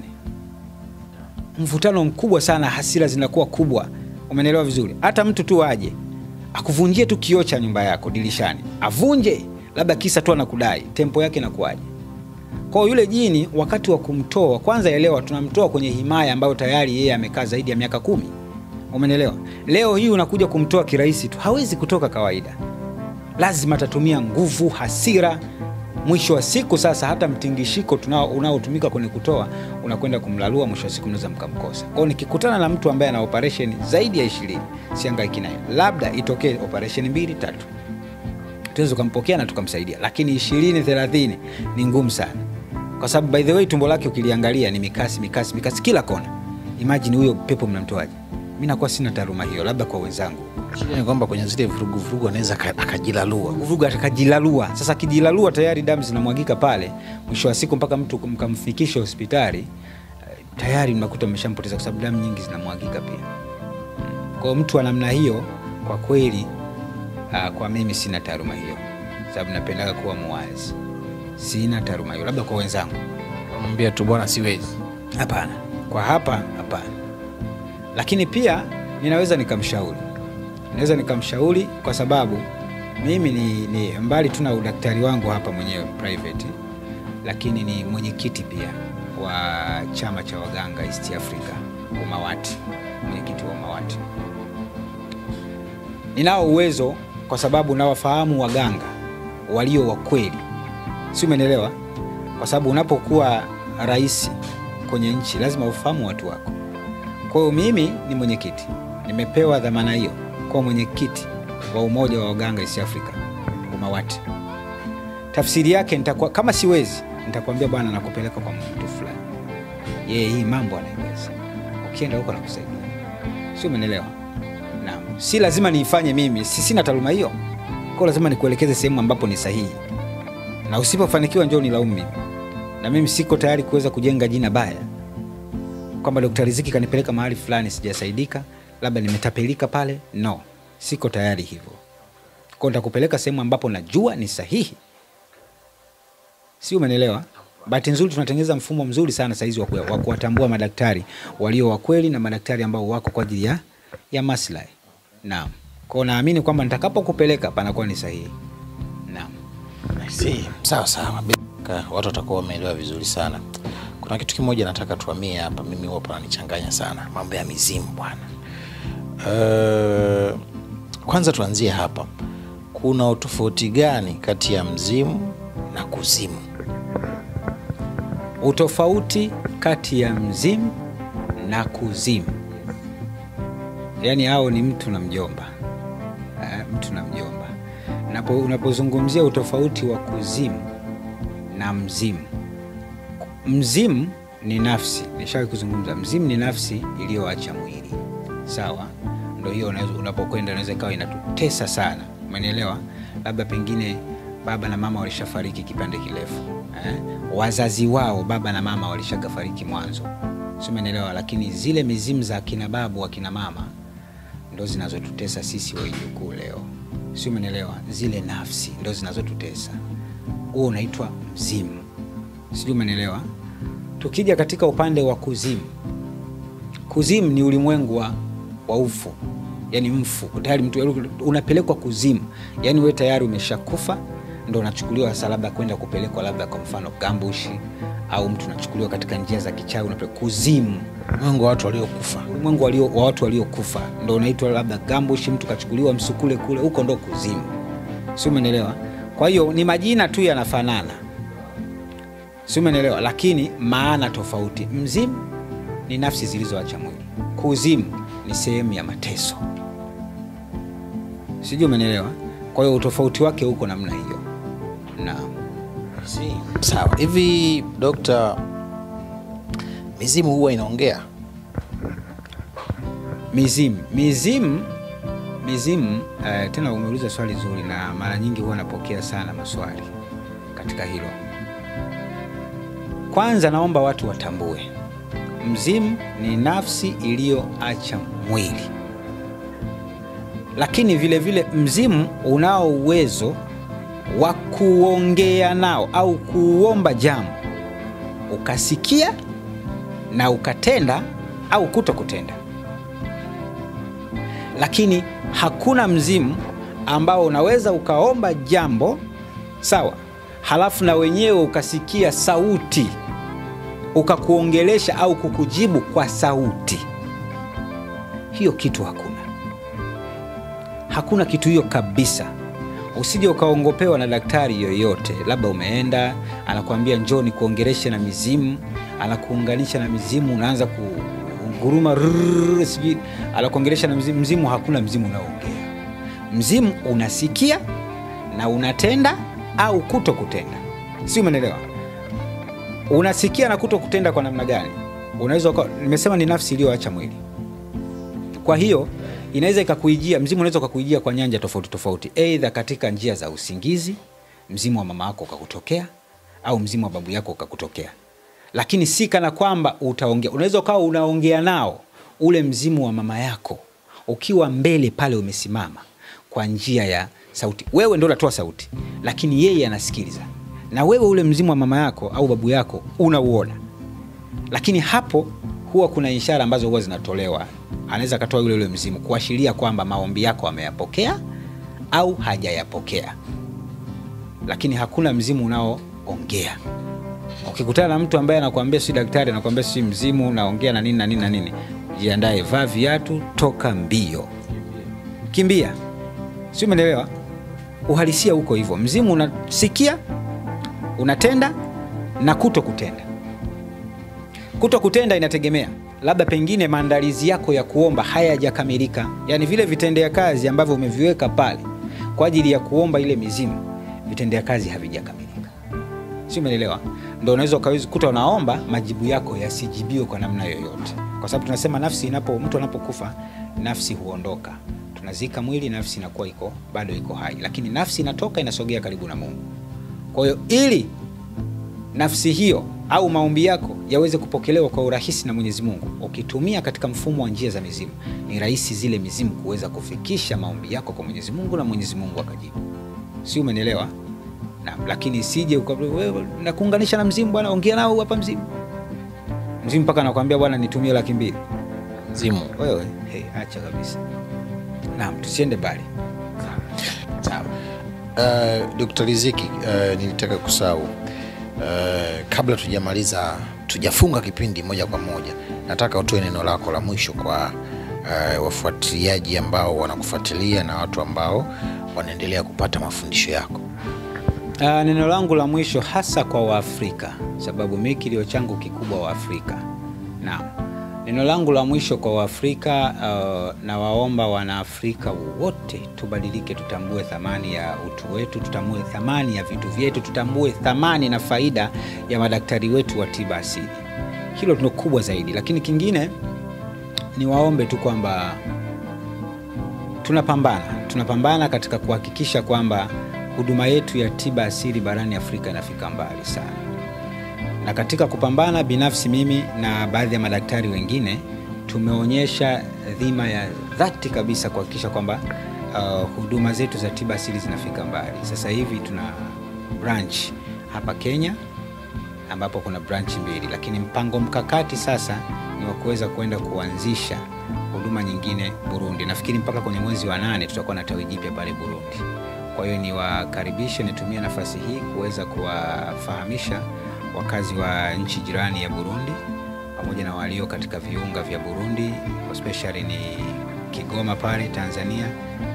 Mvutano mkubwa sana, hasira zinakuwa kubwa. Umenelewa vizuri? Hata mtu tu aje akuvunjie tu kioo cha nyumba yako dirishani, avunje labda kisa tu anakudai, tempo yake inakuwaje? Kwa hiyo yule jini wakati wa kumtoa, kwanza elewa, tunamtoa kwenye himaya ambayo tayari yeye amekaa zaidi ya miaka kumi. Umenelewa? Leo hii unakuja kumtoa kirahisi tu, hawezi kutoka kawaida, lazima atatumia nguvu, hasira. Mwisho wa siku sasa, hata mtingishiko tunao unaotumika kwenye kutoa unakwenda kumlalua, mwisho wa siku mnaweza mkamkosa. Kwa hiyo nikikutana na mtu ambaye ana operation zaidi ya ishirini, siangaiki naye, labda itokee operation mbili tatu tunaweza tukampokea na tukamsaidia, lakini ishirini thelathini ni ngumu sana, kwa sababu by the way tumbo lake ukiliangalia ni mikasi mikasi mikasi kila kona. Imagine huyo pepo mnamtoaje? Mi nakuwa sina taaluma hiyo, labda kwa wenzangu Shida ni kwamba kwenye zile vurugu vurugu anaweza aka- akajilalua. vurugu atakajilalua. Sasa akijilalua tayari damu zinamwagika pale, mwisho wa siku mpaka mtu mkamfikisha hospitali eh, tayari mnakuta mmeshampoteza kwa sababu damu nyingi zinamwagika pia. Mm. Kwa hiyo mtu wa namna hiyo kwa kweli, ah, kwa mimi sina taaluma hiyo, sababu napendaga kuwa muwazi. Sina taaluma hiyo, labda kwa wenzangu. Mwambia tu bwana, siwezi. Hapana, kwa hapa hapana, lakini pia ninaweza nikamshauri, naweza nikamshauri kwa sababu mimi ni, ni mbali tu na udaktari wangu hapa mwenyewe private, lakini ni mwenyekiti pia wa chama cha waganga East Africa UMAWATI, mwenyekiti wa UMAWATI. Ninao uwezo kwa sababu nawafahamu waganga walio wa kweli, si umeelewa? Kwa sababu unapokuwa rais kwenye nchi lazima ufahamu watu wako. Kwa hiyo mimi ni mwenyekiti, nimepewa dhamana hiyo kwa mwenyekiti wa umoja wa waganga East Africa UMAWATI. Tafsiri yake nitakuwa kama siwezi, nitakwambia bwana, nakupeleka kwa mtu fulani, yeye hii mambo anaiweza, ukienda huko nakusaidia, sio? Umeelewa? Naam, si lazima niifanye mimi, si sina taaluma hiyo, kwa lazima nikuelekeze sehemu ambapo ni sahihi, na usipofanikiwa njoo nilaumu mimi, na mimi siko tayari kuweza kujenga jina baya kwamba Dkt. Riziki kanipeleka mahali fulani sijasaidika, labda nimetapelika pale. No, siko tayari hivyo. Kwa nitakupeleka sehemu ambapo najua ni sahihi, si umenelewa? Bahati nzuri tunatengeneza mfumo mzuri sana saizi wa kuwa- wa kuwatambua madaktari walio wa kweli na madaktari ambao wako kwa ajili ya, ya maslahi. Naam, kwao naamini kwamba nitakapokupeleka panakuwa ni sahihi. Naam. I see. Sawa sawa, Bila shaka watu watakuwa wameelewa vizuri sana. Kuna kitu kimoja nataka tuamie hapa, mimi huwa pananichanganya sana, mambo ya mizimu bwana. Uh, kwanza tuanzie hapa, kuna utofauti gani kati ya mzimu na kuzimu? Utofauti kati ya mzimu na kuzimu, yaani hao ni mtu na mjomba eh, mtu na mjomba. Napo, unapozungumzia utofauti wa kuzimu na mzimu, mzimu ni nafsi, nishawahi kuzungumza. Mzimu ni nafsi iliyoacha mwili, sawa. Ndo ndo hiyo unaweza- unapokwenda unaweza ikawa inatutesa sana umenielewa labda pengine baba na mama walishafariki kipande kirefu eh? wazazi wao baba na mama walishagafariki mwanzo si umenielewa lakini zile mizimu za akina babu akina mama ndo zinazotutesa sisi waijukuu leo si umenielewa zile nafsi ndo zinazotutesa huo unaitwa mzimu sijui umenielewa tukija katika upande wa kuzimu kuzimu ni ulimwengu wa, wa ufu yani mfu tayari mtu unapelekwa kuzimu yani we tayari umeshakufa ndo unachukuliwa sasa labda kwenda kupelekwa labda kwa mfano gambushi au mtu unachukuliwa katika njia za kichawi unapelekwa kuzimu Mungu wa watu waliokufa. ulimwengu walio, wa watu waliokufa ndo unaitwa labda gambushi mtu kachukuliwa msukule kule huko ndo kuzimu si umenelewa kwa hiyo ni majina tu yanafanana si umenelewa lakini maana tofauti mzimu ni nafsi zilizoacha mwili kuzimu ni sehemu ya mateso sijui umenelewa kwa hiyo utofauti wake huko namna hiyo naam Sawa. Hivi dokta, mizimu huwa inaongea? mizimu mizimu mizimu uh, tena umeuliza swali zuri na mara nyingi huwa napokea sana maswali katika hilo kwanza naomba watu watambue mzimu ni nafsi iliyoacha mwili lakini vile vile mzimu unao uwezo wa kuongea nao au kuomba jambo ukasikia na ukatenda au kuto kutenda lakini hakuna mzimu ambao unaweza ukaomba jambo sawa halafu na wenyewe ukasikia sauti ukakuongelesha au kukujibu kwa sauti hiyo kitu hakuna hakuna kitu hiyo kabisa usije ukaongopewa na daktari yoyote labda umeenda anakuambia njoo nikuongeleshe na mizimu anakuunganisha na mizimu unaanza kunguruma rrrr, sijui anakuongelesha na mzimu mzimu hakuna mzimu unaoongea mzimu unasikia na unatenda au kuto kutenda si umenelewa unasikia na kuto kutenda kwa namna gani unaweza uka- nimesema ni nafsi iliyoacha mwili kwa hiyo inaweza ikakuijia mzimu unaweza ukakuijia kwa nyanja tofauti tofauti eidha katika njia za usingizi mzimu wa mama yako ukakutokea au mzimu wa babu yako ukakutokea lakini si kana kwamba utaongea unaweza ukawa unaongea nao ule mzimu wa mama yako ukiwa mbele pale umesimama kwa njia ya sauti wewe ndo unatoa sauti lakini yeye anasikiliza na wewe ule mzimu wa mama yako au babu yako unauona lakini hapo huwa kuna ishara ambazo huwa zinatolewa anaweza akatoa yule yule mzimu kuashiria kwamba maombi yako ameyapokea au hajayapokea lakini hakuna mzimu unaoongea ukikutana na mtu ambaye anakuambia si daktari anakuambia si mzimu naongea na nini na nini na nini jiandae vaa viatu toka mbio kimbia si umeelewa uhalisia huko hivyo mzimu unasikia unatenda na kuto kutenda kuto kutenda inategemea labda pengine maandalizi yako ya kuomba hayajakamilika yaani vile vitendea kazi ambavyo umeviweka pale kwa ajili ya kuomba ile mizimu vitendea kazi havijakamilika si umeelewa ndo unaweza ukaweza kuta unaomba majibu yako yasijibiwe kwa namna yoyote kwa sababu tunasema nafsi inapo mtu anapokufa nafsi huondoka tunazika mwili nafsi inakuwa iko bado iko hai lakini nafsi inatoka inasogea karibu na mungu kwa hiyo ili nafsi hiyo au maombi yako yaweze kupokelewa kwa urahisi na mwenyezi mungu ukitumia katika mfumo wa njia za mizimu ni rahisi zile mizimu kuweza kufikisha maombi yako kwa mwenyezi mungu na mwenyezi mungu akajibu si umenielewa na lakini sije uka- wewe, nakuunganisha na mzimu bwana ongea nao hapa mzimu mzimu mpaka nakwambia bwana nitumie laki mbili Mzimu. wewe hey, acha kabisa naam tusiende mbali Sawa. Uh, Dr. Riziki, uh, nilitaka kusahau uh, kabla tujamaliza tujafunga kipindi moja kwa moja, nataka utoe neno lako la mwisho kwa uh, wafuatiliaji ambao wanakufuatilia na watu ambao wanaendelea kupata mafundisho yako. Uh, neno langu la mwisho hasa kwa Waafrika, sababu mi kilio changu kikubwa Waafrika. Naam, neno langu la mwisho kwa Waafrika, uh, nawaomba Wanaafrika wote tubadilike, tutambue thamani ya utu wetu, tutambue thamani ya vitu vyetu, tutambue thamani na faida ya madaktari wetu wa tiba asili. Hilo ndio kubwa zaidi, lakini kingine niwaombe tu kwamba tunapambana tunapambana katika kuhakikisha kwamba huduma yetu ya tiba asili barani Afrika inafika mbali sana, na katika kupambana, binafsi mimi na baadhi ya madaktari wengine tumeonyesha dhima ya dhati kabisa kuhakikisha kwamba uh, huduma zetu za tiba asili zinafika mbali. Sasa hivi tuna branch hapa Kenya ambapo kuna branch mbili, lakini mpango mkakati sasa ni wa kuweza kwenda kuanzisha huduma nyingine Burundi. Nafikiri mpaka kwenye mwezi wa nane tutakuwa na tawi jipya pale Burundi. Kwa hiyo niwakaribishe, nitumie nafasi hii kuweza kuwafahamisha wakazi wa nchi jirani ya Burundi pamoja na walio katika viunga vya Burundi, especially ni Kigoma pale Tanzania,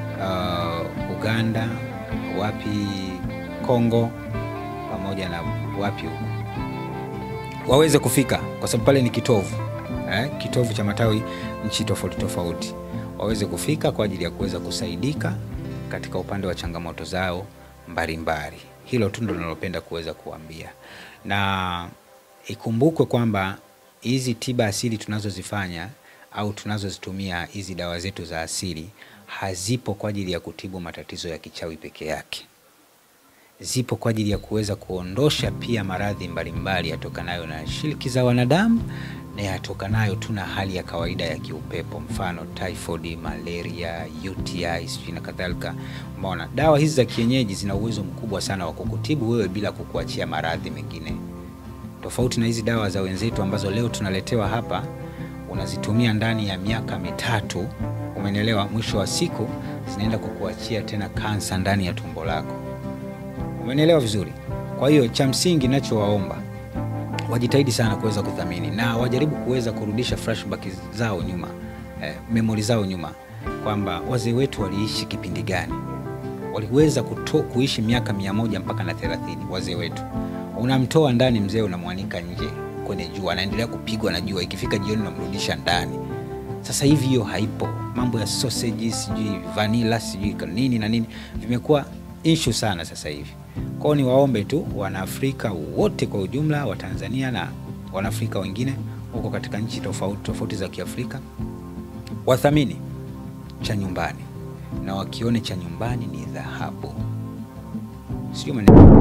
uh, Uganda, wapi Kongo, pamoja na wapi huko waweze kufika kwa sababu pale ni kitovu eh, kitovu cha matawi nchi tofauti tofauti, waweze kufika kwa ajili ya kuweza kusaidika katika upande wa changamoto zao mbalimbali. Hilo tu ndo ninalopenda kuweza kuambia, na ikumbukwe kwamba hizi tiba asili tunazozifanya au tunazozitumia hizi dawa zetu za asili hazipo kwa ajili ya kutibu matatizo ya kichawi peke yake zipo kwa ajili ya kuweza kuondosha pia maradhi mbalimbali yatokanayo na shiriki za wanadamu na yatokanayo tu na hali ya kawaida ya kiupepo, mfano typhoid, malaria, UTI sijui na kadhalika. Umeona, dawa hizi za kienyeji zina uwezo mkubwa sana wa kukutibu wewe bila kukuachia maradhi mengine, tofauti na hizi dawa za wenzetu ambazo leo tunaletewa hapa, unazitumia ndani ya miaka mitatu, umenielewa, mwisho wa siku zinaenda kukuachia tena kansa ndani ya tumbo lako. Umenielewa vizuri? Kwa hiyo cha msingi nachowaomba wajitahidi sana kuweza kuthamini na wajaribu kuweza kurudisha flashback zao nyuma, eh, memory zao nyuma, kwamba wazee wetu waliishi kipindi gani, waliweza kuto, kuishi miaka mia moja mpaka na thelathini. Wazee wetu unamtoa ndani mzee, unamwanika nje kwenye jua, anaendelea kupigwa na jua, ikifika jioni unamrudisha ndani. Sasa hivi hiyo haipo. Mambo ya sausage sijui vanilla sijui nini na nini vimekuwa issue sana sasa hivi. Kwao ni waombe tu Wanaafrika wote kwa ujumla, wa Tanzania na Wanaafrika wengine huko katika nchi tofauti tofauti za Kiafrika wathamini cha nyumbani na wakione cha nyumbani ni dhahabu, sio maneno